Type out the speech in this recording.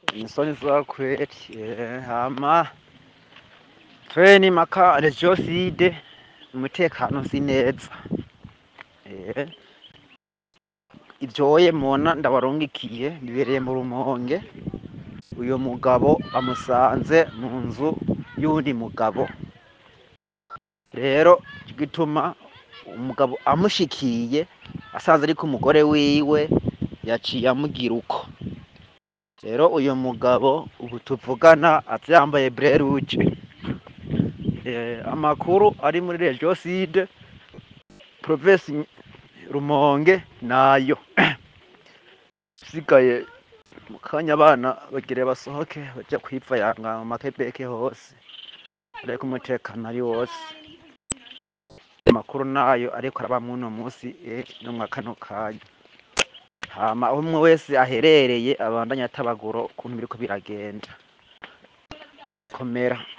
Isoni za kweli eh, hama treni maka regioside umutekano si neza eh, ivyoye mubona ndabarungikiye bibereye mu rumonge uyu mugabo bamusanze mu nzu y'uwundi mugabo rero gituma umugabo amushikiye asanze ariko umugore wiwe yaciye amugira uko rero uyu mugabo ubu tuvugana aza yambaye breruje eh, amakuru ari muri regioside provinsi rumonge nayo sigaye mu kanya abana bagire basohoke baja kwivayanga mu makebeke hose ariko umutekano ari wose amakuru nayo ariko araba mwuno musi eh, no mwa kano kanya hama aho umwe wese aherereye abandanya atabaguro ukuntu biriko biragenda komera